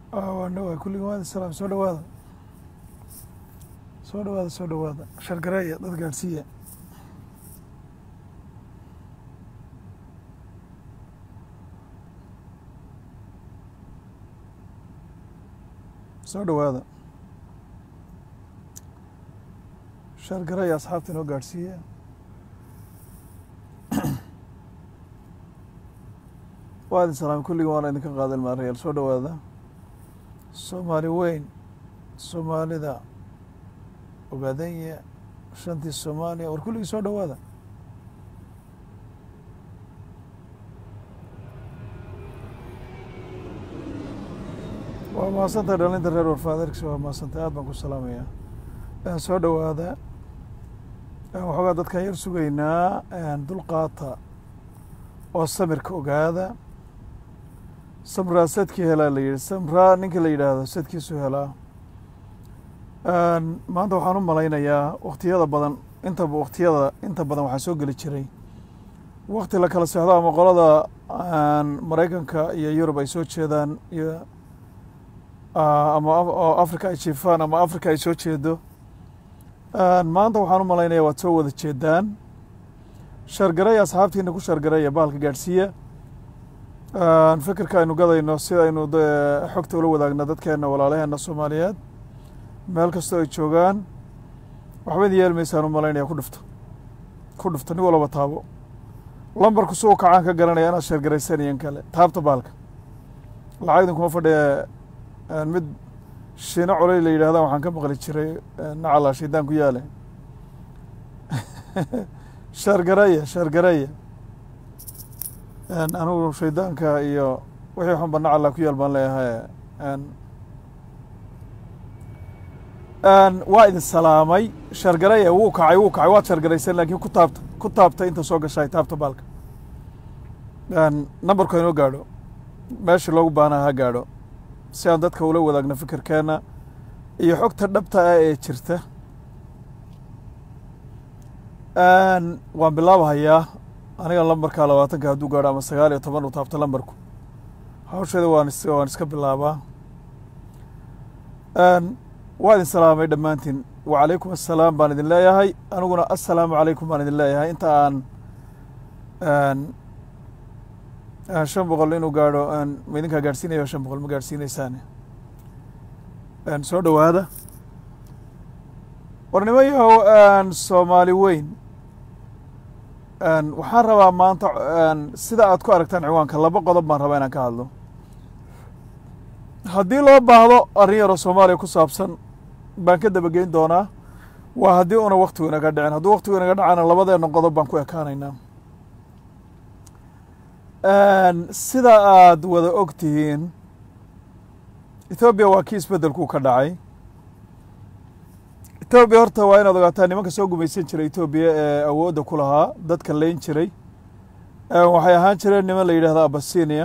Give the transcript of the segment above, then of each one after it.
waan dhawaay kulliga waadi salaam soo dhawaada soo dhawaada soo dhawaada shargareeya dad gaadhsiiya soo dhawaada shargareeya asxaabta inoo gaadhsiiya waadi salaam kulliga waana idinka qaadan maarayaal soo dhawaada soomaali weyn soomaalida ogaadanya shantii soomaaliya war kulligii soo dhawaada waa mahadsantahay dhalinta reer warfaaderks waa mahadsantahay aad baan ku salaamayaa soo dhawaada waxoogaa dadkaan yar sugaynaa dulqaata oo samirka ogaada samraa sadkii helaa la yidhi samraa ninka la yidhaahdo sadkiisu helaa maanta waxaan u malaynayaa waktiyada badan inta waktiyada inta badan waxaa soo geli jiray wakti la kala seexdo ama qolada maraykanka iyo yurub ay soo jeedaan iyo ama oo africa ay jiifaan ama africa ay soo jeedo maanta waxaan u malaynaya waad soo wada jeedaan shargareya asxaabtiina ku shargareya bahalka gaadhsiiya fikirka aynu gadayno si aynu xogta ula wadaagno dadkeena walaalaheena soomaaliyeed meel kastoo ay joogaan waxba idin yeelmaysaan u malaynaya ku dhufto ku dhufto nin walaba taabo lambarku si u kacaan ka garanaya inaad sheergaraysanayan kale taabta baalka lacag idin kuma fadhiya mid shiino coley la yidhahda waxaan ka maqli jiray nacala shaydaan ku yaale sheergareya sheergareya anugu shaydaanka iyo wixii xunba nacala ku yaal baan leeyahay waa idin salaamay shargareya wuu kacay wuu kacay waad shargaraysan laakiin ku taabta ku taabta inta soo gashay taabta baalka nambarku inoo gaadho meesha loogu baanaa ha gaadho si aan dadka ula wadaagno fikirkeenna iyo xogta dhabta ah ee jirta waan bilaabahayaa aniga lambarka labaatanka hadduu gaadho ama sagaal iyo toban uu taabto lambarku hawsheeda waan waan iska bilaabaa waa idin salaamay dhammaantiin wacalaykum assalaam baan idin leeyahay aniguna assalaamu calaykum baan idin leeyahay inta aan shan boqol inuu gaadho ma idinkaa gaadhsiinayo shan boqol ma gaadhsiinaysaane soo dhowaada warnimo yahow soomaali weyn waxaan rabaa maanta sida aad ku aragtaan ciwaanka laba qodob baan rabaa inaan ka hadlo haddii loo baahdo arrin yaroo soomaaliya ku saabsan baan ka dabageyn doonaa waa haddii una waktigu inaga dhicin hadduu waktigu inaga dhacana labadeena qodob baan ku ekaanaynaa sida aad wada og tihiin ethoobiya waa kii isbeddelkuu ka dhacay etoobiya horta waa inaad ogaataa nimanka soo gumaysan jiray etoobiya ee awoodda ku lahaa dadka leyn jiray waxay ahaan jireen niman la yidhahda abasinia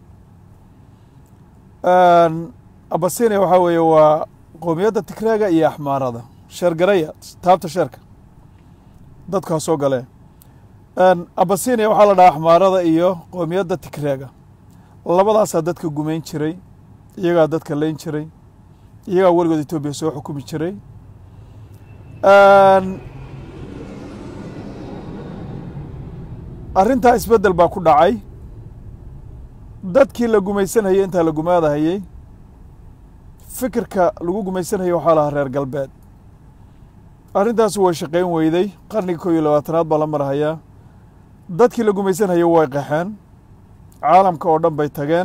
abasinia waxaa weeye waa qoomiyadda tigreega iyo axmaarada sheergaraya taabta sheerka dadku ha soo galee abasinia waxaa la dhahaa axmaarada iyo qoomiyadda tigreega labadaasaa dadka gumayn jiray iyagaa dadka leyn jiray iyagaa weligood etoobiya soo xukumi jiray arrintaa isbeddel baa ku dhacay dadkii la gumaysanhayey intaa la gumaadahayey fikirka lagu gumaysanhayey waxaa lahaa reer galbeed arrintaasi way shaqayn weyday qarniga kow iyo labaatanaad baa la marhayaa dadkii la gumaysanhayey way qaxeen caalamka oo dhan bay tageen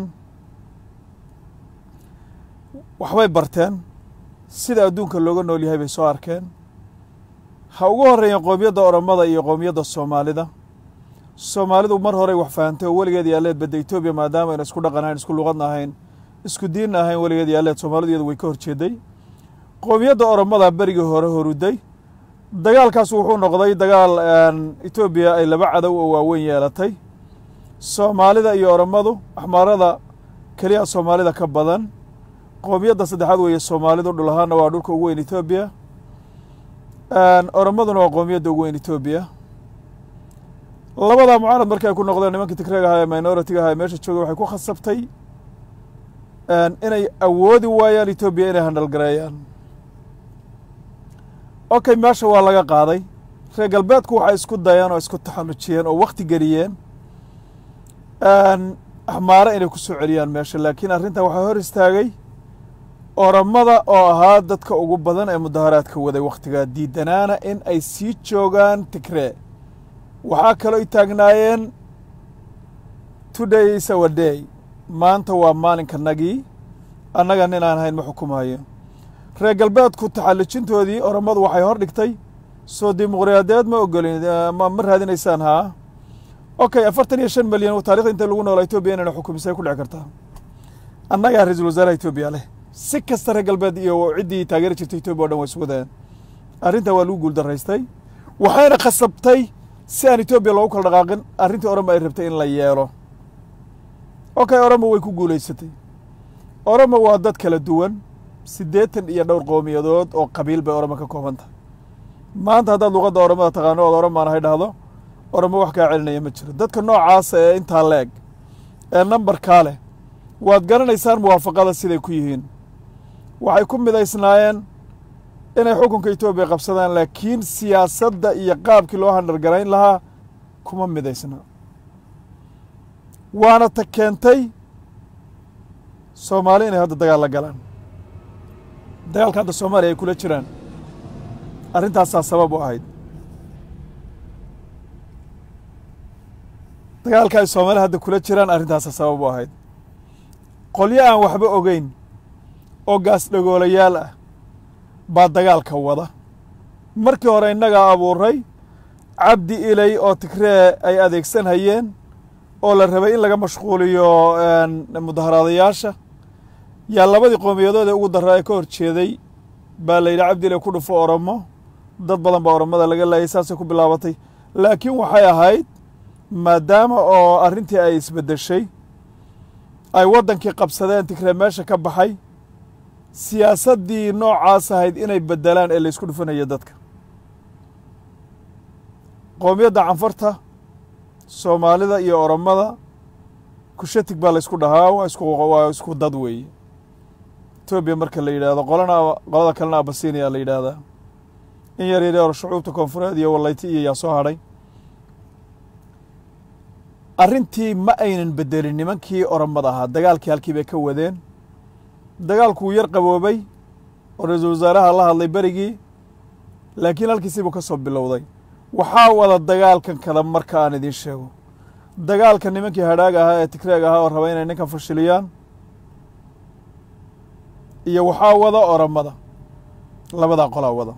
waxbay barteen sida adduunka looga nool yahay bay soo arkeen ha ugu horreeyeen qoomiyadda oromada iyo qoomiyadda soomaalida soomaalidu mar horey wax fahantay oo weligeed yaalleed badda etoobiya maadaama ayna isku dhaqan ahayn isku luqadna ahayn isku diinna ahayn weligeed yaalleed soomaalidu iyadu way ka horjeeday qoomiyadda oromada berigii hore horuday dagaalkaas wuxuu noqday dagaal etoobiya ay laba cadow oo waaweyn yeelatay soomaalida iyo oromadu axmaarada keliya soomaalida ka badan qoomiyadda saddexaad weeye soomaalidu dhul ahaanna waa dhulka ugu weyn etoobiya oromaduna waa qoomiyadda ugu weyn etoobiya labadaa mucaarad markii ay ku noqdeen nimankii tigreeg ahaa ee minoritiga ahaa ee meesha joogay waxay ku khasabtay inay awoodi waayaan etoobiya inay handhalgareeyaan okay meesha waa laga qaaday reer galbeedku waxay isku dayeen oo isku taxallujiyeen oo wakhti geliyeen axmaare inay ku soo celiyaan meesha laakiin arrintan waxaa hor istaagay oramada oo ahaa dadka ugu badan ee mudaharaadka waday wakhtigaa diidanaana in ay sii joogaan tigree waxaa kaloo i taagnaayeen today is our day maanta waa maalinkanagii annaga nin aan hayn ma xukumayo reer galbeedku taxallujintoodii oramadu waxay hor dhigtay soo dimuqraadiyadeed ma ogolin ma ma raadinaysaan haa okay afartan iyo shan milyan taarikhda inta lagu noolaa etoobiya inayna xukumisay ku dhici kartaa annagaa ra-iisul wasaaraha etoobiya leh si kasta reer galbeed iyo ciddii taageeri jirtay etoobiya o dhan way isu wadeen arrintaa waa lagu guuldaraystay waxayna khasabtay si aan etoobiya loogu kala dhaqaaqin arrintii orama ay rabtay in la yeelo okay orama way ku guulaysatay orama waa dad kala duwan siddeetan iyo dhowr qowmiyadood oo qabiil bay orama ka kooban tahay maanta haddaad luqadda oramada taqaano ood oramaan hay dhahdo oramo wax kaa celinaya ma jiro dadka noocaasa ee intaa leeg ee nambarkaa leh waad garanaysaan muwaafaqada siday ku yihiin waxay ku midaysnaayeen inay xukunka etoobiya qabsadaan laakiin siyaasadda iyo qaabkii loo handhargarayn lahaa kuma midaysna waana ta keentay soomaali inay hadda dagaal la galaan dagaalka hadda soomaaliya ay kula jiraan arrintaasaa sabab u ahayd dagaalka ay soomaali hadda kula jiraan arrintaasaa sabab u ahayd qolyo aan waxba ogeyn oo gaas dhagoolayaal ah baa dagaalka wada markii hore innagaa abuuray cabdi ilay oo tigree ay adeegsan hayeen oo la rabay in laga mashquuliyo mudaharaadayaasha yaa labadii qowmiyadood ee ugu darraa ee ka hor jeeday baa la yidhi cabdi ilay ku dhufo oromo dad badan baa oromada laga laayay saasay ku bilaabatay laakiin waxay ahayd maadaama oo arrintii ay isbeddeshay ay waddankii qabsadeen tigree meesha ka baxay siyaasaddii noocaas ahayd inay beddelaan ee laysku dhufanaya dadka qowmiyadda canfarta soomaalida iyo oromada kushatig baa laysku dhahaa waa isku waa isku dad weeye etoobiya marka la yidhaahdo qolana qolada kalena abasiiniyaa la yidhaahdaa in yar yar yar shucuubta koonfureed iyo wallayti iyo yaa soo hadhay arrintii ma aynan beddelin nimankii oromada ahaa dagaalkii halkii bay ka wadeen dagaalku wuu yar qaboobay oo ra-iisul wasaaraha la hadlay berigii laakiin halkiisiibuu ka soo bilowday waxaa wada dagaalkan kada marka aan idiin sheego dagaalka nimankii hadhaaga ahaa ee tigreeg ahaa oo raba inay ninkan fashiliyaan iyo waxaa wada oromada labadaa qolaa wada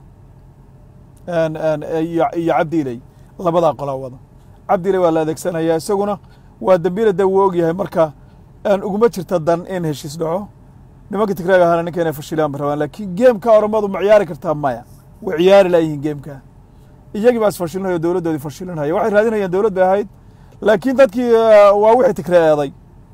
iyo cabdi iley labadaa qolaa wada cabdi iley waa la adeegsanayaa isaguna waa dembiila de wuu ogyahay marka aan uguma jirta dan in heshiis dhaco nimanka tigreeg ahaana ninka inay fashiliyaan ba rabaan laakiin geemka oromadu ma ciyaari kartaa maya way ciyaari laayihiin geemka iyagii baa isfashilinaya dowladdoodii fashilinaya waxay raadinayaan dowlad bay ahayd laakiin dadkii waa wixii tigree eeday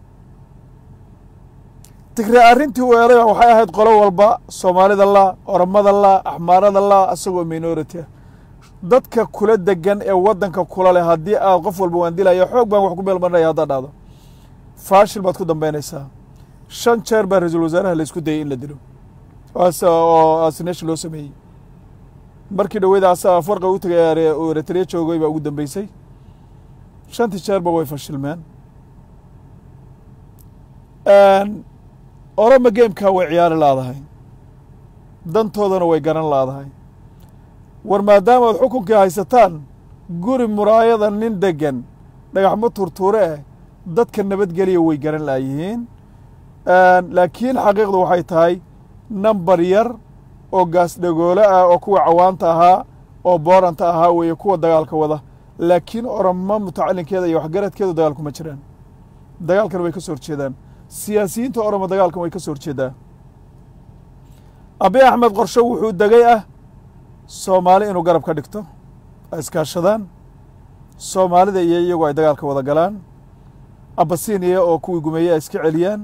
tigree arrintii u eeday waxay ahayd qolo walba soomaalida la oromada la axmaarada la isagoo minority ah dadka kula degan ee waddanka kula leh haddii aad qof walba waan dilaya xoog baan wax ku meel marinaya haddaad dhahdo faashil baad ku dambaynaysaa shan jeer baa ra-iisul wasaaraha la isku dayay in la dilo oo asineshi loo sameeyey markii dhaweyda asaga farqa u tagay eritrea joogay baa ugu dambeysay shantii jeerba way fashilmeen oroma geemkaa way ciyaari laadahay dantoodana way garan laadahay war maadaama ad xukunkii haysataan guri muraayada nin deggan dhagaxmo turtuure eh dadka nabadgeliya way garan laayihiin laakiin xaqiiqdu waxay tahay nambar yar oo gaas dhagoole ah oo kuwa cawaanta ahaa oo booranta ahaa weeye kuwa dagaalka wada laakiin oromo mutacalinkeeda iyo waxgaradkeedu dagaalku ma jiraan dagaalkan way ka soo horjeedaan siyaasiyiinta oromo dagaalkan way ka soo horjeedaa abi axmed qorsho wuxuu degay ah soomaali inuu garab ka dhigto ay iskaashadaan soomaalida iyo iyagu ay dagaalka wada galaan abasiniya oo kuwii gumeeye ay iska celiyaan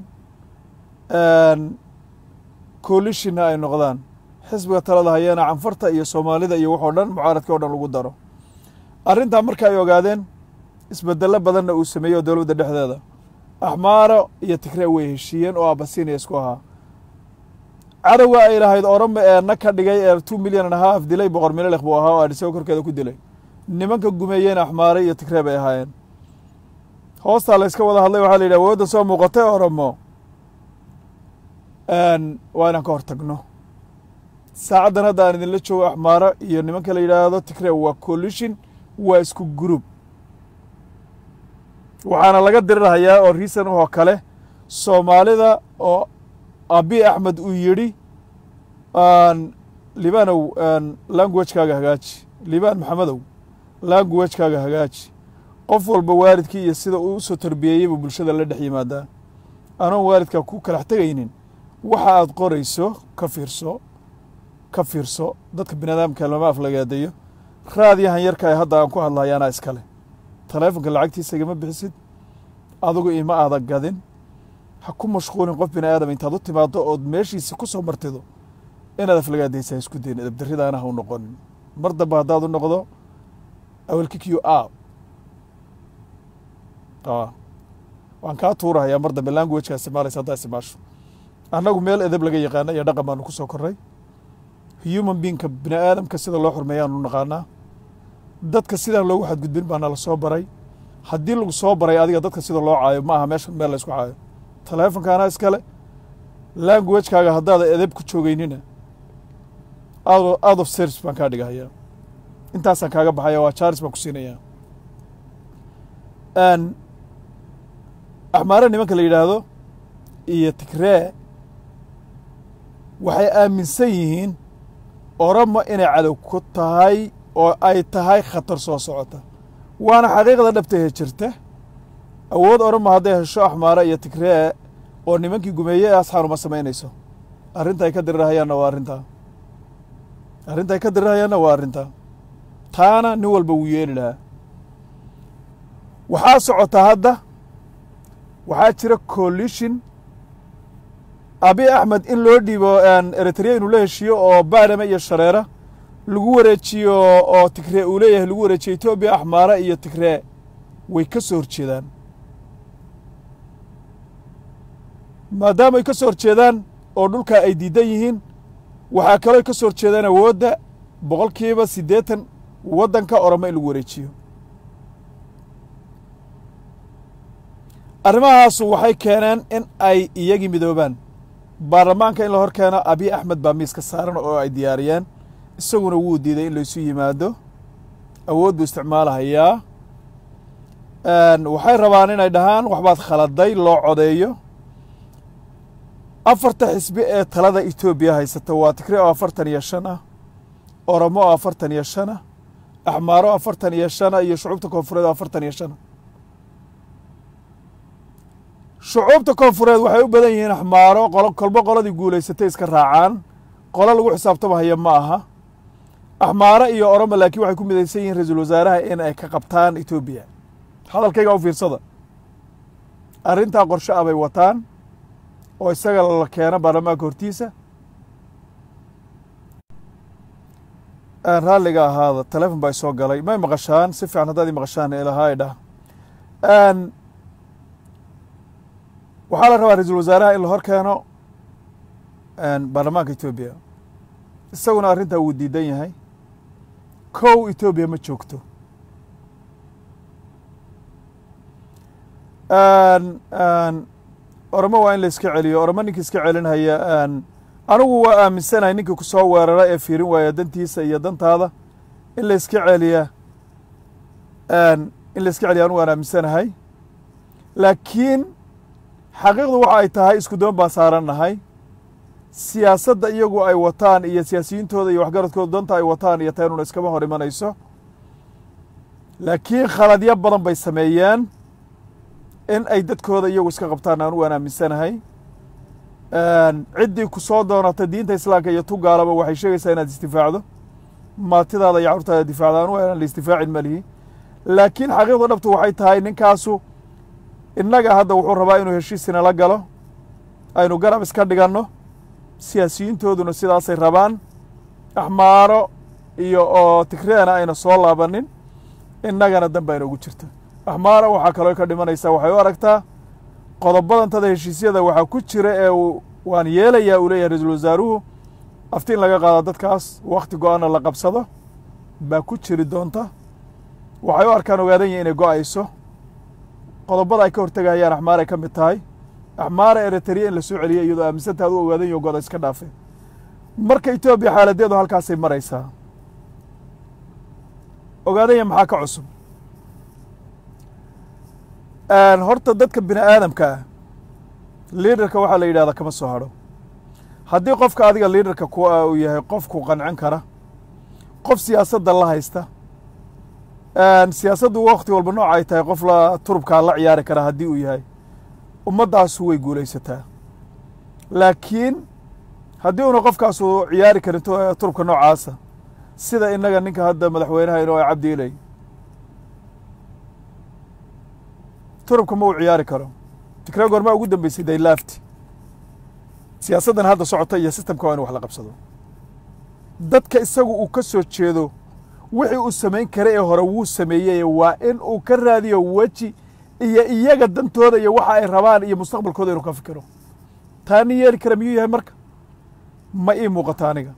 coalishinna ay noqdaan xisbiga talada hayeena canfarta iyo soomaalida iyo waxoo dhan mucaaradkii o dhan lagu daro arrintaa marka ay ogaadeen isbedello badanna uu sameeyey oo dowladda dhexdeeda axmaaro iyo tigree way heshiiyeen oo abasinia isku ahaa cadowga ay lahayd orama ee na ka dhigay ee two milyan and half dilay boqor mililekh buu ahaa oo adhisago korkeeda ku dilay nimanka gumeeyeen axmaare iyo tigree bay ahaayeen hoostaa la yska wada hadlay waxaa la yidhi awoodda soo muuqatay oramo waa inaan ka hor tagno saacaddan hadda aan idinla joogo axmaaro iyo nimanka la yidhaahdo tigree waa collusion waa isku group waxaana laga dirirhayaa oo riisan oo kale soomaalida oo abi axmed uu yidhi libanow languagekaaga hagaaji libaan maxamedow languagekaaga hagaaji qof walba waalidkii iyo sida uu usoo tarbiyeeyey buu bulshada la dhex yimaadaa anoon waalidkaa ku kalax tegaynin waxa aad qorayso ka fiirso ka fiirso dadka biniaadamka lama aflagaadeeyo raadiyahan yarka ee hadda aan ku hadlahay anaa iskale taleefonka lacagtiisa igama bixisid adigu ima aada gadin ha ku mashquulin qof bini aadam intaad u timaado ood meeshiisi ku soo martido inaad aflagaadaysa ha isku dayin edabdarridaana ha u noqonin mar dambe haddaad u noqdo awelkikiyo a waan kaa tuurahayaa mar dambe languageka isticmaalaysa haddaa isticmaasho annagu meel edab laga yaqaana iyo dhaqan baanu ku soo korray human beingka bini aadamka sida loo xurmeeyaanu naqaanaa dadka sidaan loogu xadgudbin baana la soo baray haddii lagu soo baray adiga dadka sida loo caayo ma aha meeshan meel la isku caayo taleefonkaana iskale languagekaaga haddaada edeb ku joogeynina out of service baan kaa dhigahayaa intaasaan kaaga baxaya waa charles baan ku siinayaa axmaare nimanka la yidhaahdo iyo tigree waxay aaminsan yihiin oramo inay cadow ku tahay oo ay tahay khatar soo socota waana xaqiiqda dhabtahe jirta awood oramo hadday hesho axmaare iyo tigree oo nimankii gumeeye ee asxaanuma samaynayso arrinta ay ka dirirhayaanna waa arrintaa arrinta ay ka dirirhayaanna waa arrintaa taana nin walba wuu yeeli lahaa waxaa socotaa hadda waxaa jira coalition abi axmed in loo dhiibo eritrea inuu la heshiiyo oo baadhame iyo shareera lagu wareejiyo oo tigree uu leeyahay lagu wareejiyo etoobiya axmaare iyo tigree way ka soo horjeedaan maadaama ay ka soo horjeedaan oo dhulkaa ay diidan yihiin waxaa kaloo ka soo horjeedaan awoodda boqolkiiba siddeetan waddanka oramo in lagu wareejiyo arrimahaasu waxay keeneen in ay iyagii midoobaan baarlamaanka in la hor keeno abiy axmed baa miiska saaran oo ay diyaariyeen isaguna wuu diiday in laysu yimaado awood buu isticmaalahayaa waxay rabaan inay dhahaan waxbaad khaladay loo codeeyo afarta xisbi ee talada etoobiya haysata waa tigre oo afartan iyo shan ah oromo oo afartan iyo shan ah axmaaro afartan iyo shan ah iyo shucuubta koonfureed oo afartan iyo shan ah shucuubta koonfureed waxay u badan yihiin axmaaro qolo kolbo qoladii guulaysatay iska raacaan qolo lagu xisaabtamahaya ma aha axmaaro iyo oromo laakiin waxay ku midaysan yihiin ra-iisul wasaaraha in ay ka qabtaan etoobiya hadalkayga u fiirsada arrintaa qorshe ah bay wataan oo isaga la keeno baarlamaanka hortiisa raalliga ahaada telefon baa isoo galay may maqashaan si fiican haddaad i maqashaan ilahaa idhah waxaa la rabaa ra-iisul wasaaraha in la hor keeno baarlamaanka etoobiya isaguna arrintaa wuu diidan yahay kow etoobiya ma joogto oromo waa in la iska celiyo oromo ninkii iska celinhaya anigu waa aaminsanahay ninkii ku soo weerara ee fiirin waaya dantiisa iyo dantaada in la iska celiya in la iska celiya anigu waan aaminsanahay laakiin xaqiiqdu waxa ay tahay isku doon baan saarannahay siyaasadda iyagu ay wataan iyo siyaasiyiintooda iyo waxgaradkooda danta ay wataan iyo taynuna iskama hor imanayso laakiin khaladyo badan bay sameeyeen in ay dadkooda iyagu iska qabtaan anu waan aaminsanahay ciddii ku soo doonata diinta islaamka iyo tugaalaba waxay sheegaysaa inaad isdifaacdo maatidaada iyo carurtaada difaacda anu aan la isdifaacin malihi laakiin xaqiiqda dhabtu waxay tahay ninkaasu innaga hadda wuxuu rabaa inuu heshiisina la galo aynu garab iska dhiganno siyaasiyiintooduna sidaasay rabaan axmaaro iyo oo tigreena ayna soo laabanin innagana dan baa inoogu jirta axmaaro waxaa kaloo ka dhimanaysaa waxay u aragtaa qodobadantada heshiisyada waxaa ku jira ee waan yeelayaa uu leeyahay ra-iisul wasaaruhu afti in laga qaado dadkaas wakhti go-aanna la qabsado baa ku jiri doonta waxay u arkaan ogaadan yihin inay go-ayso qodobada ay ka hortegayaan axmaar ay ka mid tahay axmaara eritrea in la soo celiya iyadoo aaminsantaa ad u ogaadan yaho goda iska dhaafe marka etoobiya xaaladeedu halkaasay maraysaa ogaadanya maxaa ka cusub horta dadka bini aadamka ah liidarka waxaa la yidhahdaa kama soo hadho haddii qofka adiga liidarka ku ah uu yahay qofku qancin kara qof siyaasadda la haysta siyaasaddu wakti walba nooc ay tahay qof la turubkaa la ciyaari kara haddii uu yahay ummaddaasu way guulaysataa laakiin haddii una qofkaasu ciyaari karin turubka noocaasa sida innaga ninka hadda madaxweynaha inoo cabdi ilay turubka ma uu ciyaari karo tikree goormaa ugu dambeysay daylaafti siyaasaddan hadda socota iyo sistamka waa inu wax la qabsado dadka isagu uu ka soo jeedo wixii uu samayn kara ee hore wuu sameeyey waa in uu ka raadiyo weji iyo iyaga dantooda iyo waxa ay rabaan iyo mustaqbalkooda inuu ka fikiro taa nin yeeli kara miyuu yahay marka ma ii muuqata aniga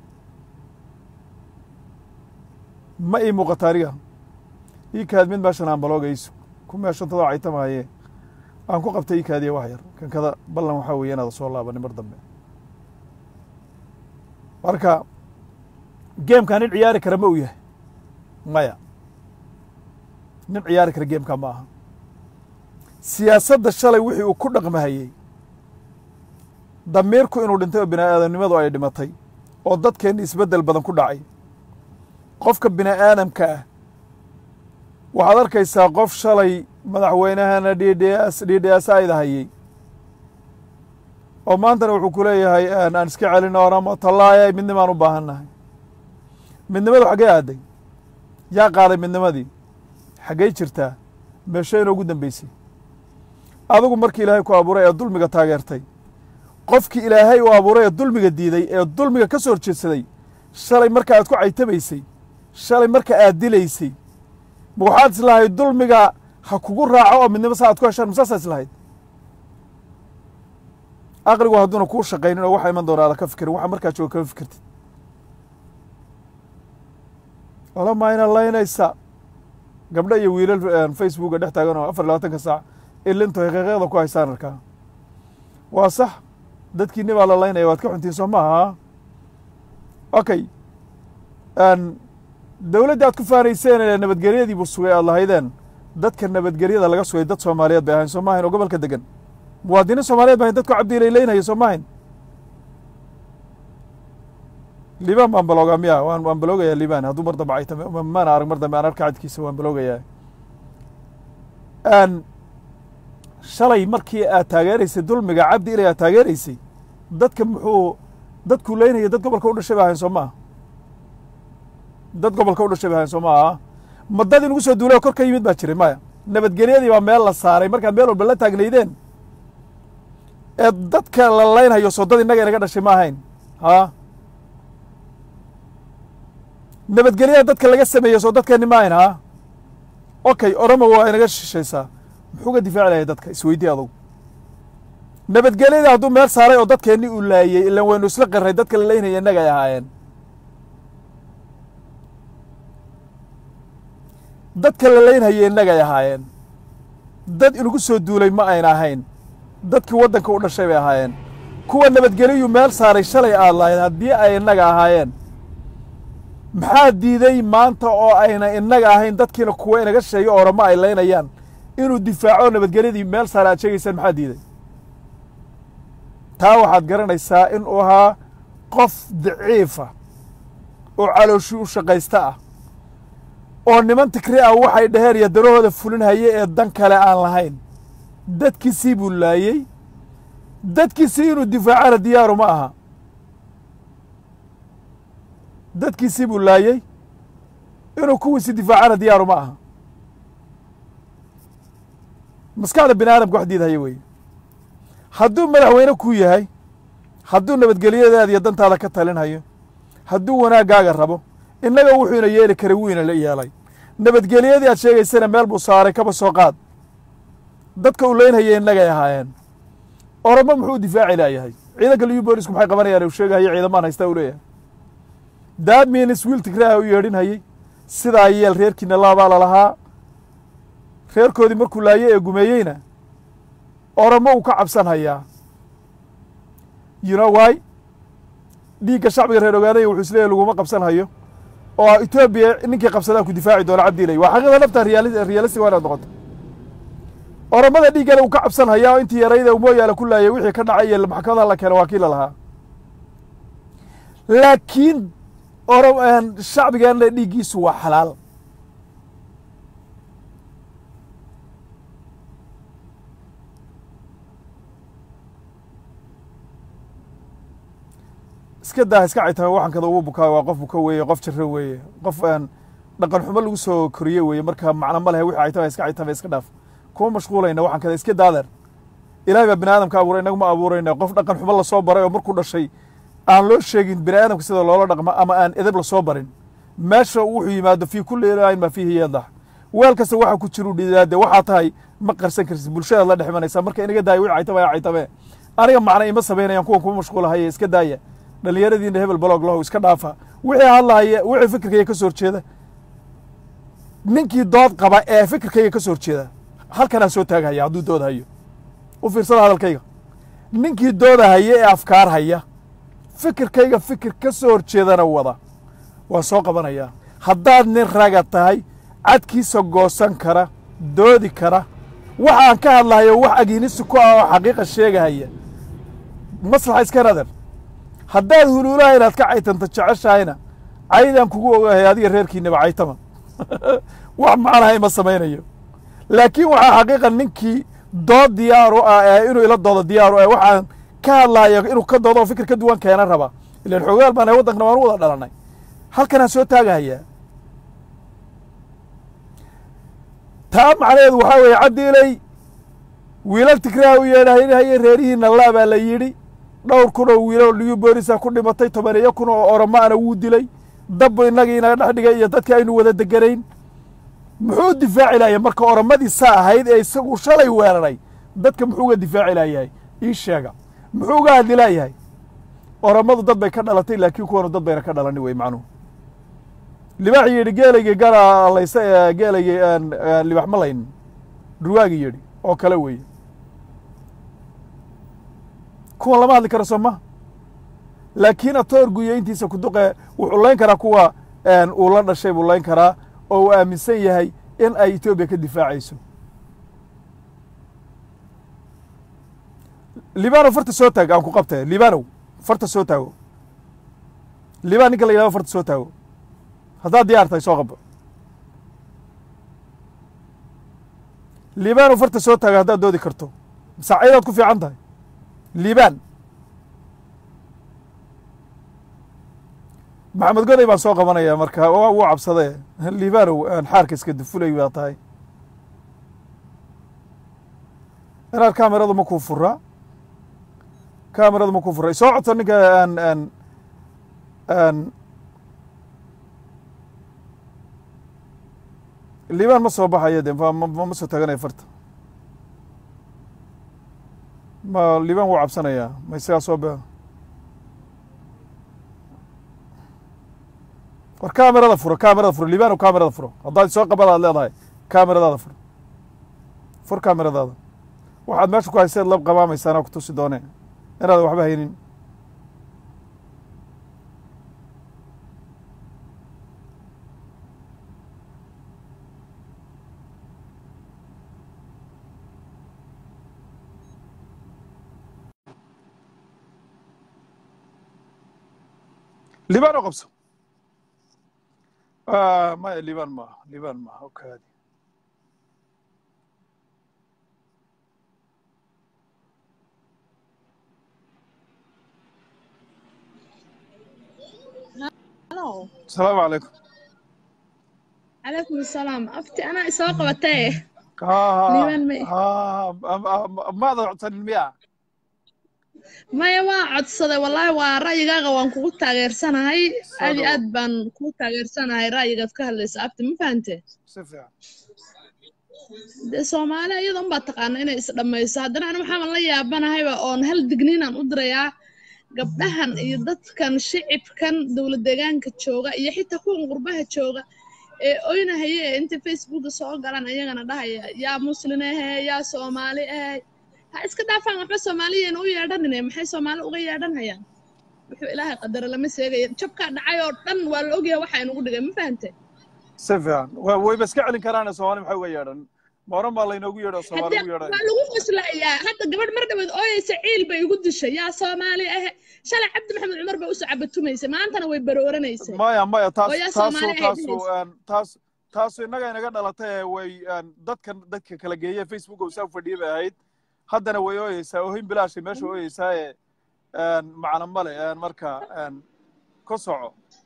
ma ii muuqata aniga ii kaad mid meeshan aan baloogayso ku meeshantadoo caytamahaye aan ku qabtay ii kaadiya wax yar kankada ballan waxaa weeye inaada soo laabanin mar dambe marka geemkaa nin ciyaari kara ma uu yahay maya nin ciyaari kara geemkaa ma aha siyaasadda shalay wixii uu ku dhaqmahayey damiirku inuu dhintay oo bini aadamnimadu ay dhimatay oo dadkeenna isbeddel badan ku dhacay qofka bini aadamka ah waxaad arkaysaa qof shalay madaxweynahana d d s d d s ayda hayey oo maantana wuxuu ku leeyahay aan iska celino oramo tallaaya midnimaan u baahan nahay midnimadu xaggee aaday yaa qaaday midnimadii xaggey jirtaa meesho inoogu dambeysay adigu markii ilaahay ku abuuray ee dulmiga taageertay qofkii ilaahay uu abuuray ee dulmiga diiday ee dulmiga ka soo horjeedsaday shalay marka aad ku caytamaysay shalay marka aad dilaysay ma waxaad islahayd dulmiga ha kugu raaco oo midnimo sa aad ku heshaan masaasaa islahayd aqligu hadduuna kuu shaqaynin oo waxa iman doona aada ka fikirin waxa markaa jooga kama fikirtid olamaa ina laynaysa gabdho iyo wiilal facebooka dhex taagan oo afar labaatanka saac ilinto haqiiqada ku haysaan arkaa waa sax dadkiini baa la laynaya waad ka xuntiin soo maaha okay dowladdii aad ku faanayseen ee nabadgelyadii buu sugay aad lahaydeen dadka nabadgelyada laga sugay dad soomaaliyeed bay ahayn soo maahayn oo gobolka degan muwaadiniin soomaliyeed bay ahayn dadku cabdiilay leynaya soo maahayn liibaan baan baloogaa miya waan waan baloogayaa liibaan hadduu mar dambe ayta maana arag mar dambe aan arka cadkiisa waan baloogayaa shalay markii aad taageeraysay dulmiga cabdi ilay aad taageeraysay dadka muxuu dadkuu leynaya dad gobolka u dhashay bay ahayn soo maaha dad gobolka u dhashay bay ahayn soo maaha ma dad inugu soo duulay oo kor ka yimid baa jiray maya nabadgelyadii baa meel la saaray markaad meel walba la taagnaydeen ee dadka la laynhayo soo dad innaga inaga dhashay ma ahayn haa nabadgelyada dadka laga sameeyey soo dadkeenni ma ahayn haa okay orama waa inaga shishaysaa muxuu ga difaaci lahay dadka isweydii adugu nabadgelyada hadduu meel saaray oo dadkeenni uu laayey ilan waynu isla qirray dadka la laynaya innaga ay ahaayeen dadka la laynhaya innaga ay ahaayeen dad inugu soo duulay ma ayna ahayn dadkii waddanka u dhashay bay ahaayeen kuwa nabadgeliyuu meel saaray shalay aad lahayd haddii ay innaga ahaayeen maxaa diiday maanta oo ayna innaga ahayn dadkiina kuwa inaga sheegay orama ay laynayaan inuu difaaco nabadgelyadii meel saare aad sheegaysaan maxaa diiday taa waxaad garanaysaa inuu ahaa qof daciifa oo calooshii u shaqaysta ah oo niman tikri ah waxay dhaheen iyo darahooda fulinhaye ee dan kale aan lahayn dadkiisii buu laayey dadkiisii inuu difaacana diyaaru ma aha dadkiisii buu laayey inuu kuwiisi difaacana diyaaru ma aha maskaxda bini aadamka wax diidhaya weeye hadduu madaxweyne kuu yahay hadduu nabadgelyadaada iyo dantaada ka talinhayo hadduu wanaaggaaga rabo innaga wuxuuna yeeli karay wuuna la yeelay nabadgelyadii aad sheegaysana meel buu saaray kaba soo qaad dadka uu leynhaya innagay ahaayeen oromo muxuu difaaci laayahay ciidanka liyu boolisku maxay qabanayaan uu sheegahayo ciidamaan haystaa uu leeyahay daadmiinis wiil tigraha u yeedhinhayey sidaa yeel reerkiina laabaa lalahaa reerkoodii markuu laayey ee gumeeyeyna oromo uu ka cabsan hayaa you know why dhiigga shacbiga reer ogaadaya wuxuu isleeyahy laguma qabsan hayo oo etoobiya ninkii qabsadaa ku difaaci doona cabdiilay waa xaqiiqda nafta realistic waa inaad noqoto oromada dhiiggana uu ka cabsan hayaa oo intii yarayda mooyaale ku laayay wixii ka dhacay iyo maxkamadaha la keena waa kii la lahaa laakiin oro shacbigeenna dhiiggiisu waa xalaal iska daa iska caytama waxankada ugu bukaa waa qof buka weeye qof jiro weeye qof aan dhaqan xumo lagu soo koriye weeye marka macno ma lehe wixii caytama iska caytama iska dhaaf kuma mashquulayna waxankada iska daadeer ilahay baa bini aadamka abuuray inaguma abuurayna qof dhaqan xumo lasoo baray oo markuu dhashay aan loo sheegin bini aadamka sida loola dhaqmo ama aan edeb lasoo barin meesha wuxuu yimaado fii kulli ilaahin maa fiihi yadax weel kasta waxa ku jiru dhidaade waxaa tahay ma qarsan karsid bulshadaad la dhex imanaysaa marka inaga daaya wixii caytama yaa caytame aniga macna ima samaynayaan kuwan kuma mashquulahaye iska daaya dhallinyaradiina hebel balog lahow iska dhaafa wixii hadlahaya wixii fikirkayga ka soo horjeeda ninkii dood qaba ee fikirkayga ka soo horjeeda halkanaa soo taaghaya hadduu dood hayo u fiirsada hadalkayga ninkii dooda haya ee afkaar haya fikirkayga fikir ka soo horjeedana wada waa soo qabanayaa haddaad nin raga tahay cadkiisa goosan kara doodi kara waxaan ka hadlahayo wax agiinisi ku ah oo xaqiiqa sheegahaya maslaxa iska nader haddaad huluulaha inaad ka caytanto jeceshahayna caydaan kugu ogahay adiga reerkiinaba caytama wax macnaha ima samaynayo laakiin waxaa xaqiiqa ninkii dood diyaar u ah ee inuu ila doodo diyaar u ah waxaan ka hadlayo inuu ka doodo oo fikir ka duwan keena raba ilaan xoogaal baan waddankana waan u wada dhalanay halkanaan soo taagahayaa taa macnaheedu waxaa weeye caddiilay wiilal tigraha u yeedhahaye reerihiina laa baa la yidhi dhowr kun oo wiilo liyu boolisa ku dhimatay tobaneeyo kun oo oromaana wuu dilay dabbu innagii inaga dhex dhigay iyo dadkii aynu wada deganayn muxuu difaaci laaya marka oromadii saa ahayd ee isagu shalay weeraray dadka muxuu uga difaaci laayahay ii sheega muxuu uga hadli laayahay oromadu dad bay ka dhalatay laakiin kuwanu dad bayna ka dhalani wey macnuhu libaaxi yidhi geelaygii gara layse ee geelaygii libax ma layn durwaagii yidhi oo kale weeye kuwan lama hadli karo soo maha laakiin atoorguyo intiisa kuduqe wuxuu layn karaa kuwa uu la dhashay buu layn karaa oo uu aaminsan yahay in ay etoobiya ka difaacayso libanow farta soo taag aan ku qabtay libanow farta soo taago liban ninka la yidhahdo farta soo taago haddaad diyaar tahay soo qabo libanow farta soo taago haddaad doodi karto masaaciidaad ku fiican tahay liban maxamed goday baan soo qabanaya marka wuu cabsadee libanow xaarka iska dufulay baa tahay inaad kameradu ma kuu furaa kameradu ma kuu furaa soo codso ninka an an an liban ma soo baxayo de ma soo taaganayo farta ma liban wuu cabsanayaa ma isagaa soo ba war kamerada furo kamerada furo libanow kamerada furo haddaad soo qabada ad leedahay kameradaada furo fur kameradaada waxaad meesha ku hayseed lab qamaamaysaan ku tusi doonee inaadan waxba haynin libano qabso maya liban maaha liban maaha okaadi Hello. asalaamu calaykum calaykum asalaam afti anaa isoo qabatee ha Liban ma- ha maada codsanin miya maya waa codsaday wallaahi waa ra'yigaaga waan kugu taageersanahay Soo aad iyo dhawow. aad baan kugu taageersanahay ra'yigaad ka hadlaysa abti ma fahante si fiican dee soomaali iyada unbaa taqaana inay isdhammayso haddana ani waxaan la yaabanahayba oon hal digniinaan u dirayaa gabdhahan iyo dadkan shicibkan dowlad deegaanka jooga iyo xitaa kuwan qurbaha jooga ee oynahaya ee inta facebooka soo galan ayagana dhahaya yaa muslin ahe yaa soomaali ahe ha iska dhaafaan waxba soomaaliyeena u yeedhanine maxay soomaali uga yeedhanhayaan wuxuu ilaahay qadara lama seegaya jabkaa dhacay oo dhan waa la ogyahay waxa inugu dhigay ma fahante si fiican wa- wayba iska celin karaane soomaali maxay uga yeedhan mooran baa laynoogu yeedho soomaali haddee ugu yeedhay waa lagu qoslayaa hadda gabadh mar dhaweed ooyaysa ciil bay igu dishay yaa soomaali ahe shalay cabdi maxamed cumar bay usoo cabatumaysay maantana way barooranaysay maya maya taas oo yaa taasu Soomaali ay taasu dhehaysa. een, taas taasu innaga inaga dhalatay ee way een, dadkan dadka kala geeye facebook oo saa fadhiya bay ahayd haddana way ooyeysaa oohin bilaashay meesha ooyeysaa ee een, macna male een, marka een, ku soco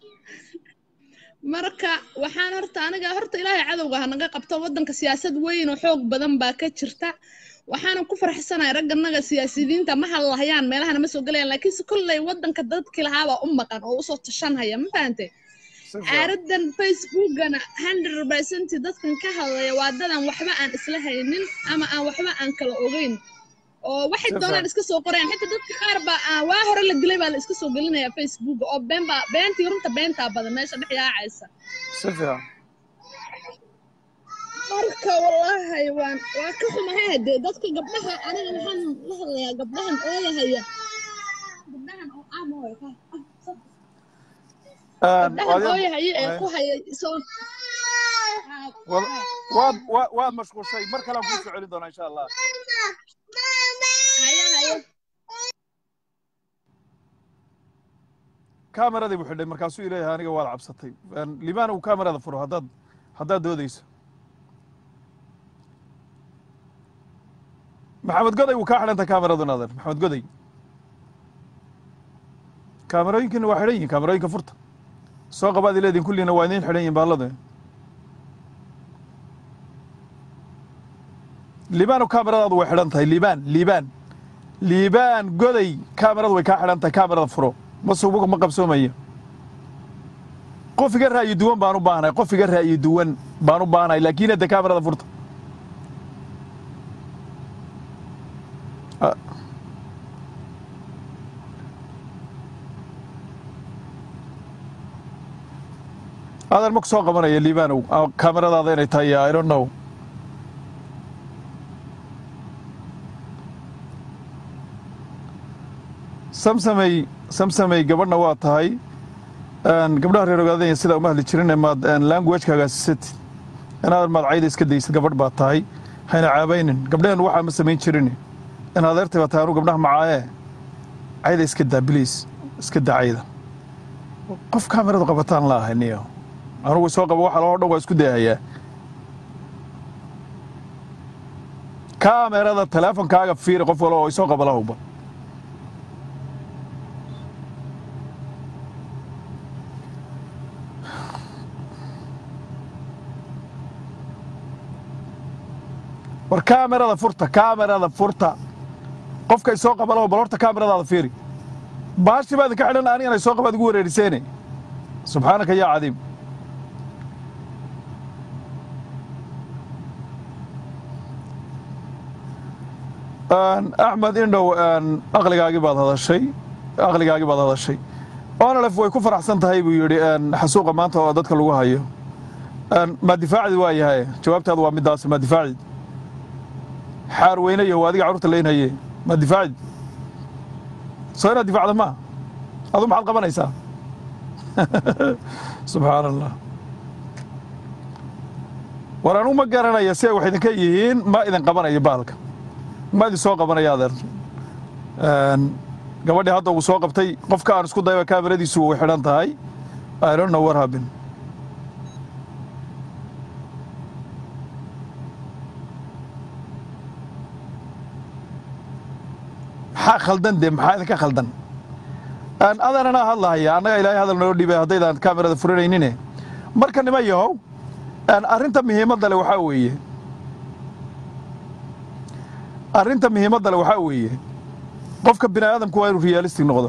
marka waxaan horta aniga horta ilaahay cadowga ha naga qabto waddanka siyaasad weyn oo xoog badan baa ka jirta waxaana ku faraxsanahay ragganaga siyaasiyiinta ma hadlahayaan meelahana ma soo gelayaan laakiinse kolley waddanka dadkii lahaabaa u maqan oo usoo tashanhaya ma fahantay si fiican caaradan facebookana hundred percent dadkan ka hadlaya waa dadan waxba aan isla haynin ama aan waxba aan kala ogeyn oo waxay Si doonaan fiican. iska soo qorayaan xitaa dadka qaar baa aan waa hore la dilay baa la iska soo gelinaya facebook oo been baa beentii runta beentaa badan meesha dhex yaacaysa si fiican marka wallaahi waan waa ka xumahay hadee dadka gabdhaha aniga waxaan la hadlayaa gabdhahan ooyahaya gabdhahan oo amooy Een, gabdhahan adiga- ooyahaya ee Ay. ku haya soo wad- waad wa- waad mashquushay mar kale aan kuu soo celin doonaa insha allah haya haya kaameradii buu xidhay markaasuu ileeyahay aniga waad cabsatay Een, liibaan uu kaamerada furo haddaad haddaad doodayso maxamed goday wuu kaa xidhanta kaameradu naadan maxamed goday kaamerooyinkiina waa xidhan yihin kaamerooyinka furta soo qabaad ileediin kulliina waa idiin xidhan yihin baalladu liibaan kaameradaadu way xidhan tahay liibaan liibaan liibaan goday kaameradu way kaa xidhan tahay kaamerada furo ma subuga ma qabsoomaya qof iga ra'yi duwan baan u baahnahay qof iga ra'yi duwan baan u baahnahay laakiin hadda kaamerada furta Ah. adan ma ku soo qabanaya liibaanow Ah, kaameradaada inay tahay i don't know samsamay samsamay gabadhna waa tahay Een, gabdhaha reer ogaadanya sidaa uma hadli jirin maad languagekaaga sisatid inaadan maad cayda iska daysid gabadh baad tahay hayna caabaynin gabdhaheen waxaa ma samayn jirin in adeertay baa tahay anu gabdhaha macaayee cayda iska daa biliis iska daa cayda qof kaamiradu qabataan la ahay niyo anugu soo qaba waxa loo dhan waa isku dayahayaa kaamerada teleefonkaaga fiiri qof walo oo isoo qaba lahowba war kaamerada furta kaamerada furta qofka isoo qaba lahow bal horta kaameradaada fiiri baashi baad ka xidhan anigana isoo qabaad igu wareeriseene subxaanaka yaa cadiim Een, axmed indhow een, aqligaagii baad hadashay aqligaagii baad hadashay onalef way ku faraxsan tahay buu yidhi een, xasuuqa maanta oo dadka lagu hayo Een, ma difaacdi waa yahay jawaabtaadu waa midaas ma difaacdi xaar weynayo waa adiga carruurta leynhaye ma difaacdi soo inaad difaacda ma adu maxaad qabanaysaa subxaan allah war anugu ma garanaya si ay wax idinka yihiin ma idin qabanayo baalka ma idin soo qabanaya adeer Een, gabadhii hadda uu soo qabtay qofka aan isku dayba kaamiradiisu way xidhan tahay i don't know what happened maxaa khaldan dee maxaa idinka khaldan Een, adan anaa hadlahaya annaga ilaahay hadal noo dhiibay haddaydaan kaamirada furanaynin marka nima yahow een, arrinta muhiimadda le waxaa weeye arrinta muhiimadda le waxaa weeye qofka bini aadamku waa inuu realistic noqdo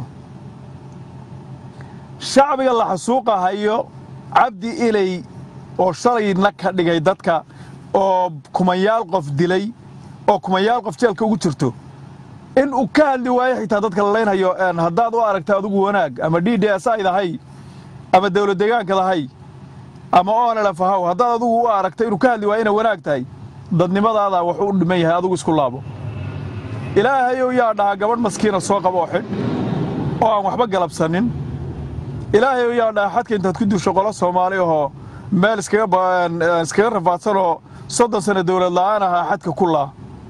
shacbiga la xasuuqa hayo cabdi ilay oo shalayna ka dhigay dadka oo kumanyaal qof dilay oo kumanyaal qof jeelka ugu jirto in uu ka hadli waayo xitaa dadka la laynhayo haddaad u aragta adigu wanaag ama d d s aydahay ama dawlad deegaankadahay ama onlf ahaw haddaad adigu u aragta inuu ka hadli waayo inay wanaag tahay dadnimadaada wuxuu u dhiman yahay adigu isku laabo ilaahayow yaa dhahaa gabadh maskiina soo qaba oo xidh oo aan waxba galabsanin ilaahayow yaa dhahaa xadka intaad ku duusho qolo soomaali ahoo meel iskaga rafaadsan oo soddon sanno dawlad la'aan ahaa xadka ku laa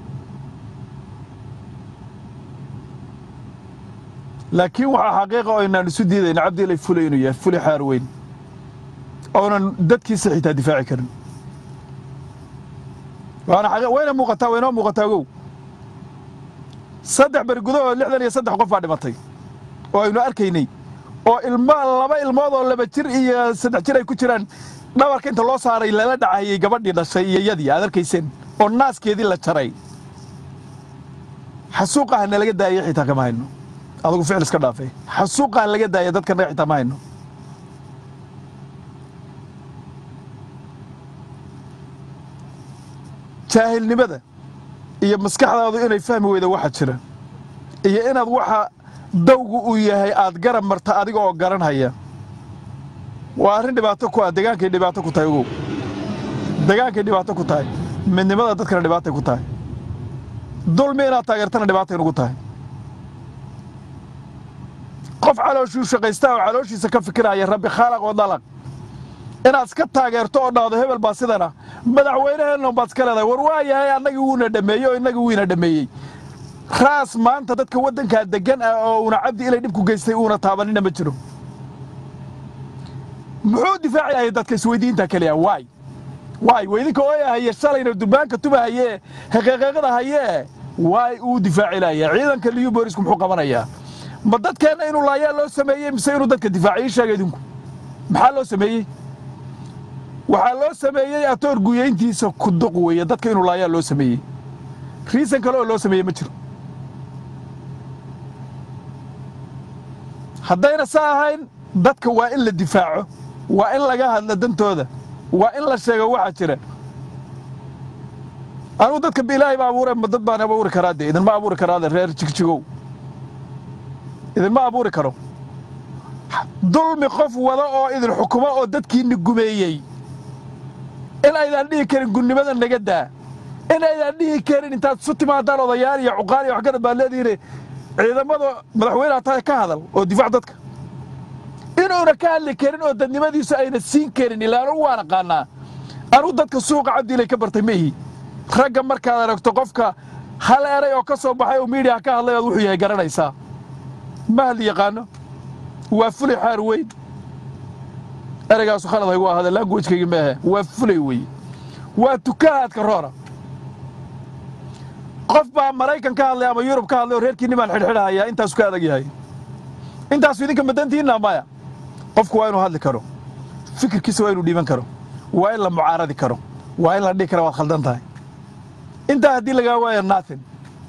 laakiin waxaa xaqiiqa oo aynaan isu diidayna cabdiilay fule inuu yahay fuli xaar weyn oonan dadkiisa xitaa difaaci karin wayna muuqataa waynoo muuqataa ogow saddex beri gudahood lixdan iyo saddex qof baa dhimatay oo aynu arkaynay oo ilma laba ilmood oo laba jir iyo saddex jir ay ku jiraan dhabarka inta loo saaray lala dhacayey gabadhii dhashay iyo yadii aad arkayseen oo naaskeedii la jaray xasuuqaha nalaga daayay xitaa kama hayno adugu ficil iska dhaafay xasuuqaha laga daaya dadka naga xitaa ma hayno jaahilnimada iyo maskaxdaadu inay fahmi weyda waxa jira iyo inaad waxa dawgu uu yahay aad garab marta adiga oo garanhaya waa arrin dhibaato ku ah degaankay dhibaato ku tahay ogow degaankay dhibaato ku tahay midnimada dadkana dhibaatay ku tahay dulmi inaad taageertana dhibaatay nugu tahay qof calooshuu shaqaystaa oo calooshiisa ka fikiraya rabbi khaalaq oo dalaq inaad iska taageerto oo dhahdo hebel baa sidana madaxweyneheenna baad iska leedahay war waa yahay annagii wuuna dhammeeyey oo innagii wiina dhammeeyey raas maanta dadka waddankaa deggan ah oo uuna cabdi ilay dhib ku geystay uuna taabanina ma jiro muxuu difaacayay dadka isweydiinta keliya waay waay weydinka ooyahaye shalayna durbaanka tubahaye heqeeqeeqada hayee waay uu difaaci laaya ciidanka liyu boolisku muxuu qabanayaa ma dadkeenna inuu laayaa loo sameeyey mise inuu dadka difaaciy ii sheega idinku maxaa loo sameeyey waxaa loo sameeyey atoor guyayntiisa kuduq weeye dadka inuu laayaa loo sameeyey riisan kale oo loo sameeyey ma jiro haddayna sa ahayn dadka waa in la difaaco waa in laga hadla dantooda waa in la sheego waxa jira anugu dadka ilaahay ba abuure ma dad baan abuuri karaa dee idinma abuuri karaade reer jigjigow idinma abuuri karo dulmi qof wada oo idin xukumo oo dadkiinni gumeeyey in aydaan dhihi karin gunnimada naga daa in aydaan dhihi karin intaad isu timaadaan odayaal iyo cuqaal iyo waxgarad baad leedihiin ciidamada madaxweyneha tahay ka hadal oo difaac dadka inuuna ka hadli karin oo dadnimadiisu ayna siin karin ilaa anugu waan aqaanaa anugu dadka suuqa cabdiilay ka bartay maihi ragga markaad aragto qofka hal eray oo ka soo baxay oo miidiyaha ka hadlay ood wuxuu yahay garanaysaa ma hadli yaqaano waa fulay xaar weyn ereygaasu khalad haygu ahada languagekaygi maahe waa fulay weye waa tukahaadka roora qof baa maraykan ka hadlay ama yurub ka hadlay oo reerkiinni baan xidhxidhahayaa intaasu ka adag yahay intaasu idinka madantiinna maya qofku waa inuu hadli karo fikirkiisa waa inuu dhiiban karo waa in la mucaaradi karo waa in la dhihi kara waad khaldan tahay intaa haddii lagaa waaya natin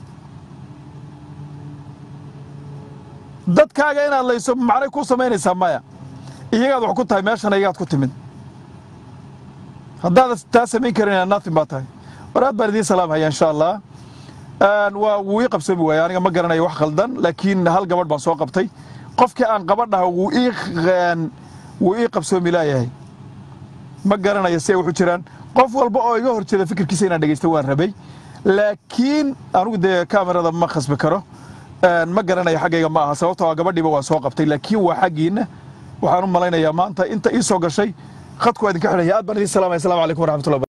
dadkaaga inaad layso macnay kuu samaynaysaa maya iyagaad wax ku tahay meeshana iyagaad ku timid haddaada taa samayn karin natin baa tahay war aad baan idiin salaamhaya insha allah waa wuu ii qabsoomi waaya aniga ma garanayo wax khaldan laakiin hal gabadh baan soo qabtay qofkii aan qabadhaha wuu ii wuu ii qabsoomi laayahay ma garanayo si ay waxu jiraan qof walba oo iga hor jeeda fikirkiisa inaan dhegaysta waan rabay laakiin anugu dee kamerada ma khasbi karo ma garanayo xaggayga ma aha sababtoo gabadhiiba waan soo qabtay laakiin waa xaggiinna waxaan u malaynayaa maanta inta ii soo gashay khadku waa idinka xidhaya aad baan idiin salaamaya assalamu calaykum waraxmatullahi